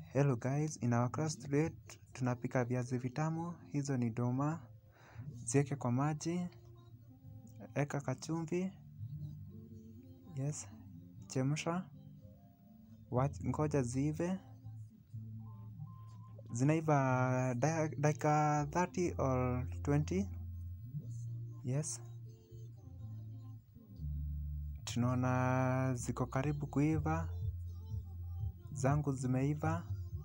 Hello guys, in our class today tunapika viazi vitamu, hizo ni doma, zieke kwa maji, eka kachumvi, yes, chemsha, ngoja ziive, zinaiva dakika 30 or 20, yes, tunaona ziko karibu kuiva, zangu zimeiva,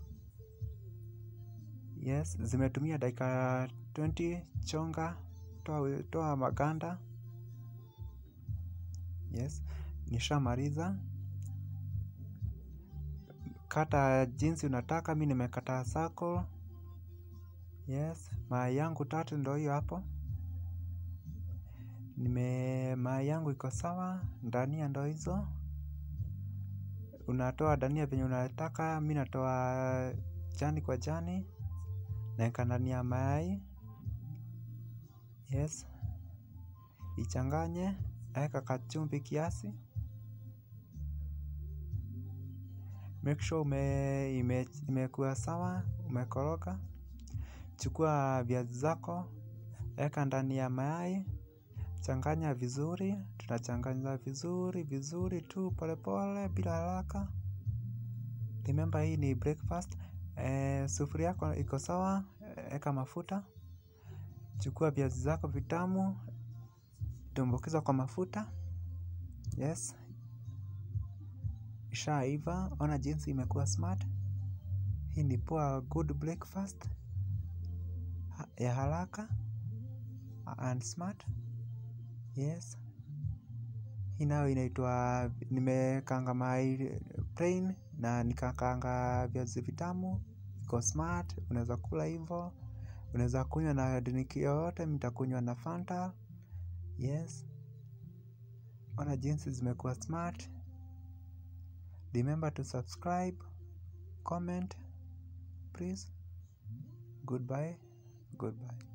yes, zimetumia dakika 20, chonga, toa maganda, yes, nishamaliza. Kata jinsi unataka, mi nimekata circle, yes, mayai yangu tatu ndo hiyo hapo. Nime mayai yangu iko sawa, dania ndo hizo. Unatoa dania venye unataka, mi natoa jani kwa jani. Naeka ndani ya mayai, yes. Ichanganye, eka kachumvi kiasi. Make sure imekuwa sawa, umekoroga. Chukua viazi zako, eka ndani ya mayai. Changanya vizuri, tunachanganya vizuri, vizuri tu, pole pole, bila haraka. Remember hii ni breakfast. Sufuria yako iko sawa, eka mafuta. Chukua viazi zako vitamu, tumbukiza kwa mafuta. Yes, ishaiva, ona jinsi imekuwa smart. Hii ni poa good breakfast ya haraka and smart. Yes, hii nayo inaitwa nimekaanga mayai plain na nikakaanga viazi vitamu. Iko smart, unaeza kula hivo. Unaeza kunywa na drink yoyote, mi nitakunywa na Fanta. Yes, ona jinsi zimekuwa smart. Remember to subscribe, comment, please. Goodbye, goodbye.